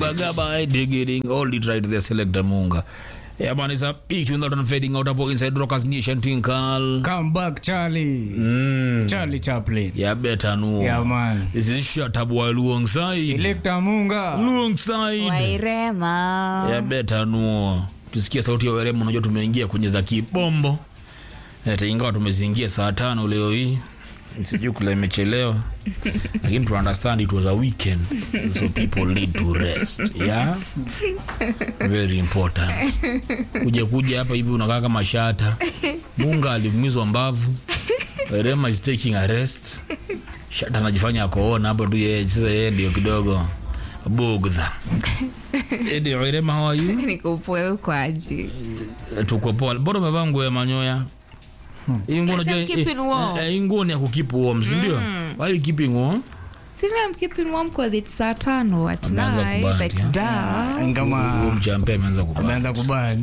Gaba gaba, digging, all it right there, selector Munga. Yeah, man, it's a big tune that I'm fading out about inside Rockers Nation Tinkal. Come back, Charlie. Mm. Charlie Chaplin. Yeah, better know. Yeah, man. This is shut up while alongside. Selector Munga. Alongside. wairema Yeah, better know. Tusikia sauti ya weremu, unajua tumeingia kwenye za kibombo. Hata ingawa tumezingia saa tano leo hii. Sijui kula imechelewa. Lakini to understand it was a weekend. So people need to rest. Yeah. Very important. Kuja kuja hapa hivi unakaa kama shata. Munga aliumizwa mbavu. Werema is taking a rest. Shata anajifanya akoona hapo tu yeye sasa yeye ndio kidogo bugdha. Edi Werema how are you? nikupoe ukwaji tuko poa bora umevaa nguo ya manyoya hii nguo Yes, unajua I'm keeping warm. eh, eh, hii nguo ni ya kukeep warm si ndio why you keeping warm simi am keeping warm cause it's saa tano at Ameanza night kuband, like yeah. da huo Kama mchampe ameanza kubana ameanza kubani.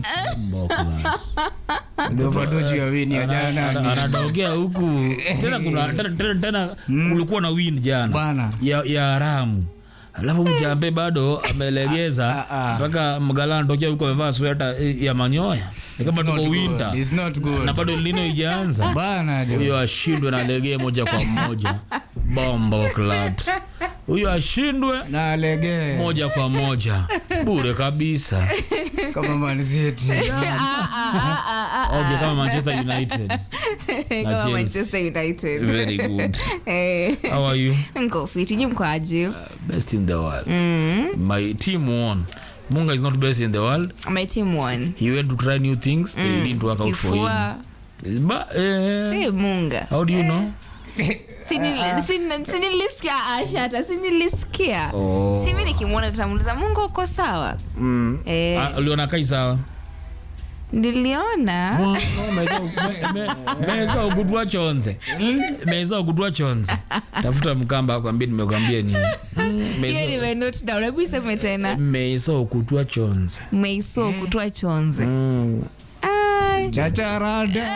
Ndio bado juu ya wini ya jana. ni- anadogea huku tena kuna tena, tena, tena kulikuwa na win jana Bana. ya, ya haramu alafu mchampe bado amelegeza Ah, ah. mpaka mgala anatokea huku amevaa sweta eh, ya manyoya ni kama It's tuko not good. winter It's not good. na bado lino ijaanza Bana jo. huyo ashindwe na legee moja kwa moja bombo clat huyo ashindwe Na lege moja kwa moja bure kabisa kama Man City. okay, kama manchester united kama Chelsea. manchester united very good Eh, how are you nko fiti nyi mkwaji best in the world my team won munga is not best in the world my team won he went to try new things they didn't work out for kifua him but eh, Eh, munga how do you know Sinili- sin- sinilisikia ashata sinilisikia Oh. simi nikimwona tamuliza mungu uko sawa mm. Eh, Ah, uliona kai sawa niliona No, no, meza- me- me- meza ugudwa chonze meza ugudwa chonze tafuta mkamba akwambia nimekwambia nini Mm, hiyo meza- nimenote down hebu iseme tena meza ukutwa chonze meiso kutoa chonze Mm. Ai. Chacharada.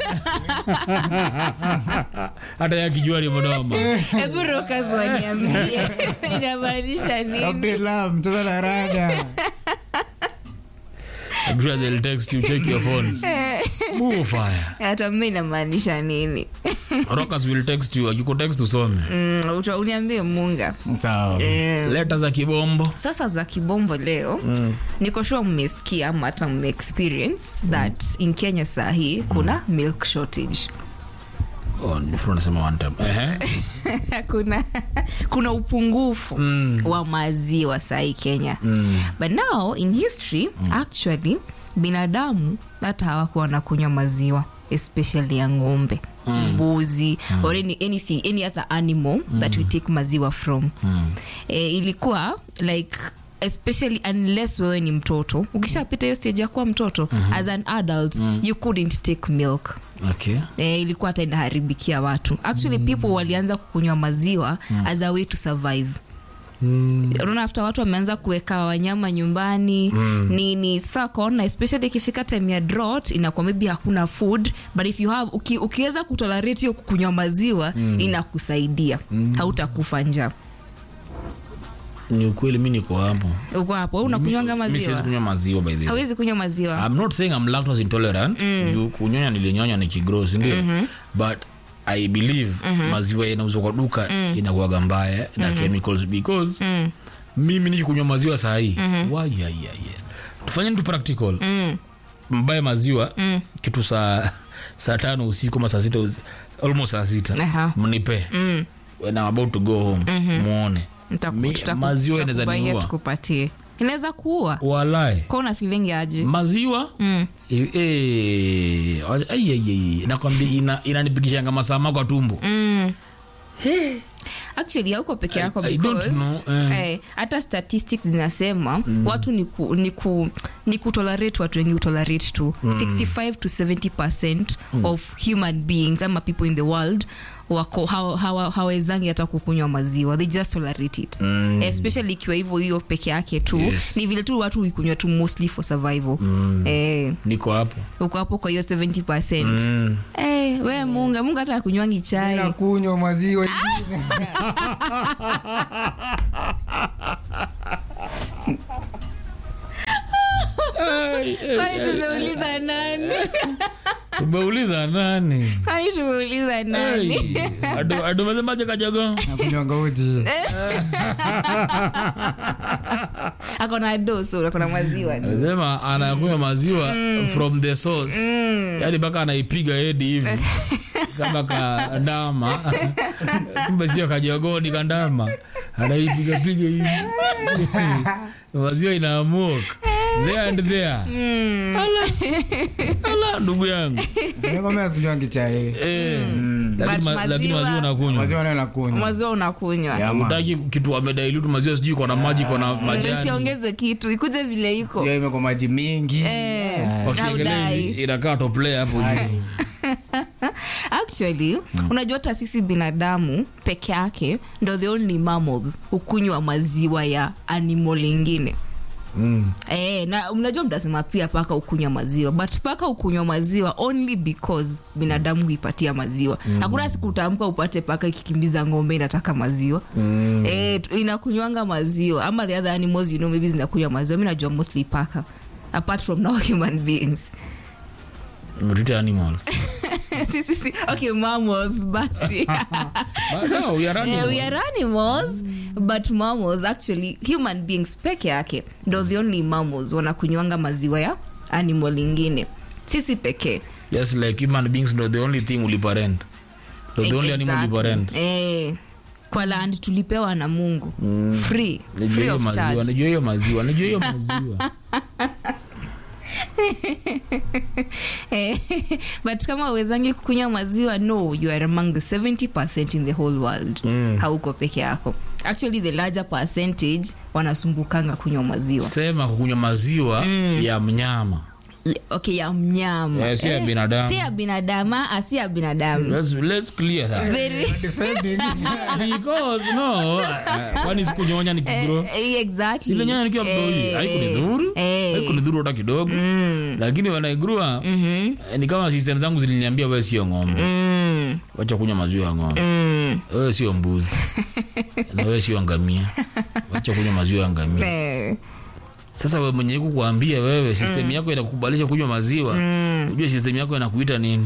hata yakijua ni mnoma hebu rokas waniambie inamaanisha nini Abdullah mtoto na rada. I'm sure they'll text you check your phones move fire hata mi inamaanisha nini rockers will text you akikutext usome Mm, uta- uniambie munga Sawa. leta za kibombo sasa za kibombo leo mm. niko sure mmesikia ama hata mmeexperience that in kenya saa hii kuna milk shortage oh, nifuru nasema one time Ehe. kuna kuna upungufu Mm. wa maziwa sahii kenya Mm. but now in history actually binadamu hata hawakuwa wanakunywa maziwa especially ya ng'ombe mbuzi or any, anything any other animal that we take maziwa from eh, ilikuwa like especially unless wewe ni mtoto ukishapita hiyo stage ya kuwa mtoto as an adult you couldn't take milk okay eh, ilikuwa hata inaharibikia watu actually people walianza kukunywa maziwa as a way to survive Mm. unaona after watu wameanza kuweka wanyama nyumbani mm. nini saa kaona especially ikifika time ya drought inakuwa maybe hakuna food but if you have uki, ukiweza kutolerate hiyo kukunywa maziwa mm. inakusaidia mm. hautakufa njaa ni ukweli mi niko hapo uko hapo wewe unakunywanga Mi siwezi maziwa kunywa maziwa by the way hawezi kunywa maziwa I'm not saying I'm lactose intolerant juu kunyonya nilinyonya ni kigross ndio but I believe maziwa yanauzwa kwa duka inakuwaga mbaya na chemicals because mimi nikikunywa maziwa saa hii mm tufanye tu practical mbaye maziwa kitu saa saa tano usiku ama saa sita usi- almost saa sita Aha. mnipe when I'm about to go home muone Nitaku- Mi- tutaku- maziwa inaweza tutakubaia niua tukupatie inaweza kuua walai kwa una feeling aje maziwa Mm. eh, eh, ai, ai, ai, nakwambia ina- inanipigishanga masama kwa tumbo Mm. actually hauko peke yako I- I don't because, know, eh. eh, hata statistics zinasema watu ni, ku, ni, ku, ni kutolerate watu wengi utolerate tu 65 to 70 percent of human beings ama people in the world wako hawa- hawa- hawawezangi hata kukunywa maziwa they just tolerate it Mm. especially ikiwa hivyo hiyo peke yake tu Yes. ni vile tu watu huikunywa tu mostly for survival eh, niko hapo uko hapo kwa hiyo 70 percent mm. eh, we munga munga hata akunywangi chai nakunywa maziwa kwani tumeuliza nani umeuliza nani kwani tumeuliza nani adumesemaje kajogo nakunywanga uji akona doso akona maziwa tu sema anakunywa maziwa from the source yaani mpaka anaipiga hedi hivi kama kandama kumbe sio kajogoni kandama anaipigapiga hivi maziwa inaamuka there and there ala, ala ndugu yangu sinakwambia sikunywangi chai Eh, But lakini ma- lakini maziwa- maziwa unakunywa maziwa nayo nakunywa maziwa unakunywa Ya, ma. utaki kitu amedailutu maziwa sijui kona maji kona majani usiongeze kitu ikuje vile iko Sio imekuwa maji mingi Eh, wakishekelea haudai. hivi inakaa toplay hapo juu actually unajua hata sisi binadamu peke yake ndo the only mammals hukunywa maziwa ya animal ingine Mm. Eh, na mnajua mtasema pia paka ukunywa maziwa but paka ukunywa maziwa only because binadamu huipatia maziwa hakuna siku utaamka upate paka ikikimbiza ng'ombe inataka maziwa mm. eh, tu- inakunywanga maziwa ama the other animals you know maybe zinakunywa maziwa mi najua mostly paka apart from now human beings Mtute animals. si, si, si. okay mammals basi But no, we are Yeah, animals. we are animals but mammals actually human beings peke yake ndo the only mammals wanakunywanga maziwa ya animal ingine sisi pekee Just like human beings ndo the only thing uliparent ndo the only animal Exactly. uliparent Eh, kwa land tulipewa na mungu free Nijue free hiyo of maziwa charge nijue hiyo maziwa nijue hiyo maziwa Eh, but kama uwezangi kukunywa maziwa no you are among the 70 in the whole world Mm. hauko peke yako actually the larger percentage wanasumbukanga kunywa maziwa sema kukunywa maziwa ya mnyama Le- okay ya mnyama Eh, si ya binadamu. si ya binadamu ah, si ya binadamu let's, let's clear that Very- because no uh, kwani sikunyonya nikigro Eh, exactly. silinyonya nikiwa mdoi Eh, haikunidhuru eh. haikunidhuru hata kidogo lakini wanaigurua ni kama system zangu ziliniambia wewe sio ng'ombe Mm, wacha kunywa maziwa ya ng'ombe mm. wewe sio mbuzi na wewe sio ngamia wacha kunywa maziwa ya ngamia Eh, sasa wewe mwenye iko kuambia wewe system yako inakukubalisha kunywa maziwa ujue system yako inakuita nini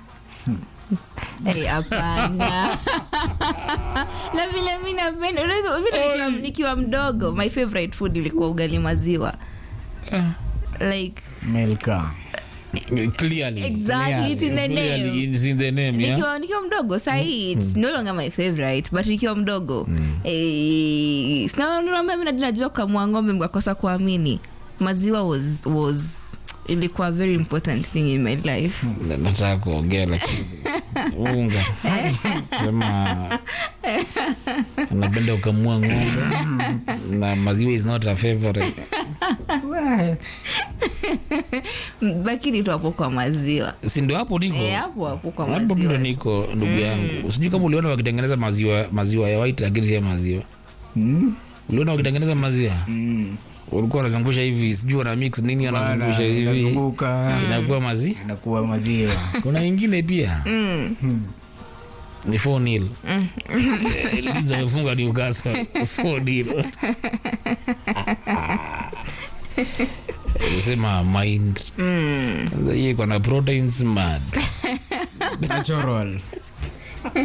eh, hapana na vile mi napenda unajua, mi nikiwa, nikiwa mdogo my favorite food ilikuwa ugali maziwa like melka clearly exactly it's in the Clearly name it's in the name yeah nikiwa nikiwa mdogo sahii its no longer my favorite but nikiwa mdogo eh, sina- naambia mi nadi najua kamua ng'ombe mkakosa kuamini maziwa was, was ilikuwa a very important thing in my life Na- nataka kuongea lakini unga sema napenda ukamua ng'ombe na maziwa is not a favorite Mm, lakini tu hapo kwa maziwa si ndio hapo niko Eh, hapo hapo kwa hapo ndo maziwa niko ndugu yangu sijui kama uliona wakitengeneza maziwa maziwa ya white lakini sio maziwa uliona wakitengeneza maziwa ulikuwa wanazungusha hivi sijui wana mix nini wanazungusha hivi inazunguka inakuwa mazi inakuwa maziwa kuna ingine pia ni 4 nil Leeds wamefunga Newcastle 4 nil sema mind Sasa hii iko na proteins mad natural